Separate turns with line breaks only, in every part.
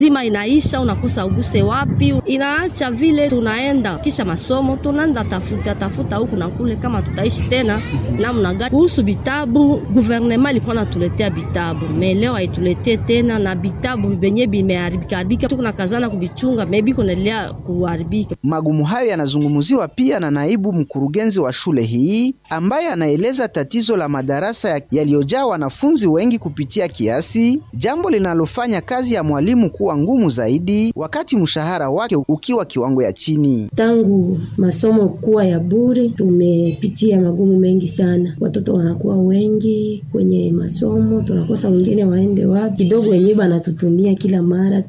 zima inaisha, unakosa uguse wapi, inaacha vile tunaenda kisha masomo tunaenda tafuta tafuta huku na kule, kama tutaishi tena namna gani. Kuhusu vitabu, guvernema ilikuwa natuletea vitabu, meleo haituletee tena, na vitabu venye vimeharibika haribika, tuko kazana kuvichunga, maybe kunaendelea kuharibika.
Magumu hayo yanazungumziwa pia na naibu mkurugenzi wa shule hii ambaye anaeleza tatizo la madarasa yaliyojaa wanafunzi wengi kupitia kiasi, jambo linalofanya kazi ya mwalimu kuwa ngumu zaidi, wakati mshahara wake ukiwa kiwango ya chini.
Tangu masomo kuwa ya bure, tumepitia magumu mengi sana. Watoto wanakuwa wengi kwenye masomo, tunakosa wengine waende wapi. Kidogo wenyewe banatutumia kila mara,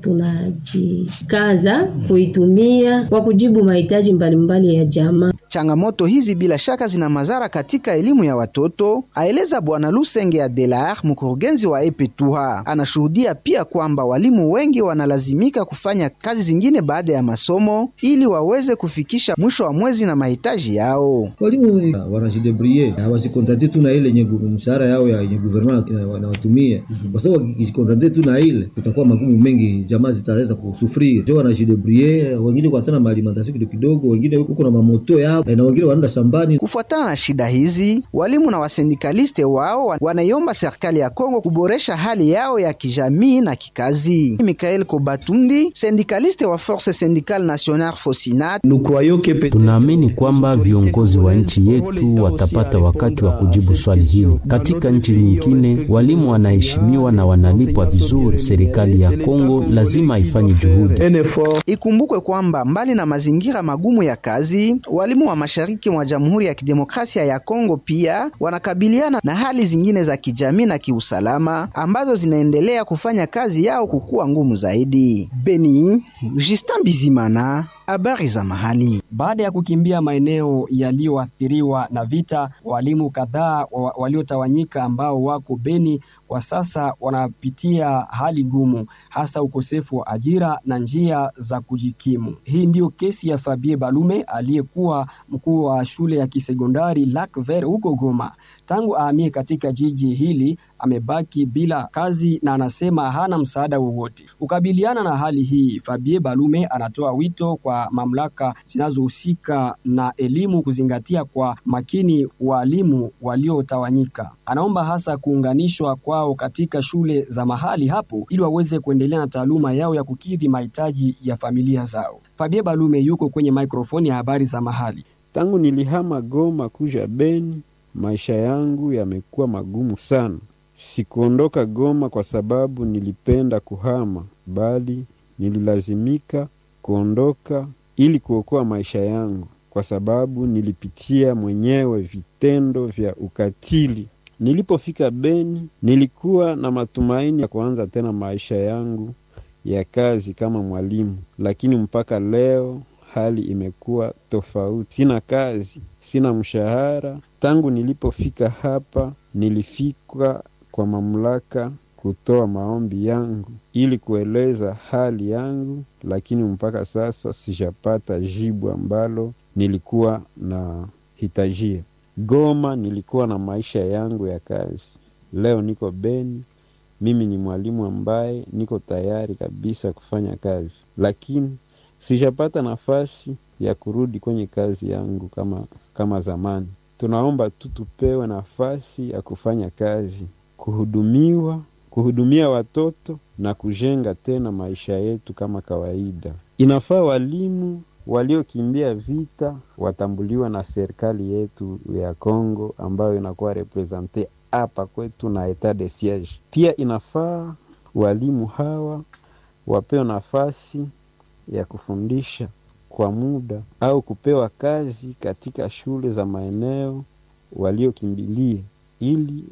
tunajikaza kuitumia kwa kujibu mahitaji mbalimbali ya jamaa.
Changamoto hizi bila shaka zina madhara katika elimu ya watoto, aeleza Bwana Lusenge Adelar, mkurugenzi wa Epetuha. Anashuhudia pia kwamba walimu wengi wanalazimika kufanya kazi zingine baada ya masomo ili waweze kufikisha mwisho wa mwezi na mahitaji yao.
Walimu wanajidebrie, hawajikontante tu na ile yenye mshahara yao ya yenye guvernema wanawatumia, kwa sababu wakijikontante tu na ile kutakuwa magumu mengi, jamaa zitaweza kusufria. Jo, wanajidebrie, wengine kwa tena maalimentasio kidogo kidogo, wengine huko na mamoto yao na wengine wanaenda shambani.
Kufuatana na shida hizi, walimu na wasindikaliste wao wanaiomba serikali ya Kongo kuboresha hali yao ya kijamii na kikazi. Mikael Kobatundi, sindikaliste wa Force Syndicale Nationale Fosinat:
tunaamini kwamba viongozi wa nchi yetu watapata wakati wa kujibu swali hili. Katika nchi nyingine walimu wanaheshimiwa na wanalipwa vizuri. Serikali ya Kongo lazima ifanye juhudi.
Ikumbukwe kwamba mbali na mazingira magumu ya kazi, walimu wa mashariki mwa Jamhuri ya Kidemokrasia ya Kongo pia wanakabiliana na hali zingine za kijamii na kiusalama ambazo zinaendelea kufanya kazi yao kukuwa ngumu zaidi. Beni, Justin Bizimana, habari za mahali.
Baada ya kukimbia maeneo yaliyoathiriwa na vita, walimu kadhaa waliotawanyika ambao wako Beni kwa sasa wanapitia hali ngumu, hasa ukosefu wa ajira na njia za kujikimu. Hii ndiyo kesi ya Fabie Balume aliyekuwa mkuu wa shule ya kisekondari Lac Vert huko Goma. Tangu ahamie katika jiji hili amebaki bila kazi na anasema hana msaada wowote. Kukabiliana na hali hii, Fabie Balume anatoa wito kwa mamlaka zinazohusika na elimu kuzingatia kwa makini walimu waliotawanyika. Anaomba hasa kuunganishwa kwao katika shule za mahali hapo ili waweze kuendelea na taaluma yao ya kukidhi mahitaji ya familia zao. Fabie Balume yuko kwenye mikrofoni ya habari za mahali.
Tangu nilihama Goma kuja Beni, maisha yangu yamekuwa magumu sana. Sikuondoka Goma kwa sababu nilipenda kuhama, bali nililazimika kuondoka ili kuokoa maisha yangu, kwa sababu nilipitia mwenyewe vitendo vya ukatili. Nilipofika Beni, nilikuwa na matumaini ya kuanza tena maisha yangu ya kazi kama mwalimu, lakini mpaka leo hali imekuwa tofauti. Sina kazi, sina mshahara. Tangu nilipofika hapa, nilifika kwa mamlaka kutoa maombi yangu ili kueleza hali yangu, lakini mpaka sasa sijapata jibu ambalo nilikuwa na hitajia. Goma nilikuwa na maisha yangu ya kazi, leo niko Beni. Mimi ni mwalimu ambaye niko tayari kabisa kufanya kazi, lakini sijapata nafasi ya kurudi kwenye kazi yangu kama, kama zamani. Tunaomba tu tupewe nafasi ya kufanya kazi, kuhudumiwa, kuhudumia watoto na kujenga tena maisha yetu kama kawaida. Inafaa walimu waliokimbia vita watambuliwa na serikali yetu ya Kongo ambayo inakuwa represente hapa kwetu na etat de siege. Pia inafaa walimu hawa wapewe nafasi ya kufundisha kwa muda au kupewa kazi katika shule za maeneo waliokimbilia, ili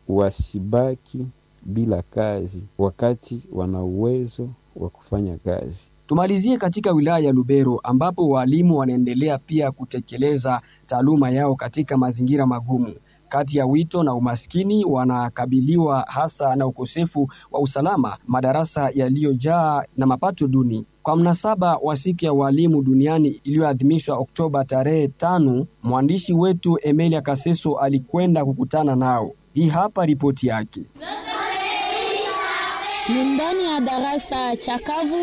wasibaki bila kazi wakati wana uwezo wa kufanya kazi.
Tumalizie katika wilaya ya Lubero ambapo walimu wanaendelea pia kutekeleza taaluma yao katika mazingira magumu. Kati ya wito na umaskini, wanakabiliwa hasa na ukosefu wa usalama, madarasa yaliyojaa na mapato duni. Kwa mnasaba wa siku ya walimu duniani iliyoadhimishwa Oktoba tarehe tano, mwandishi wetu Emilia Kaseso alikwenda kukutana nao. Hii hapa ripoti yake.
Ni ndani ya darasa chakavu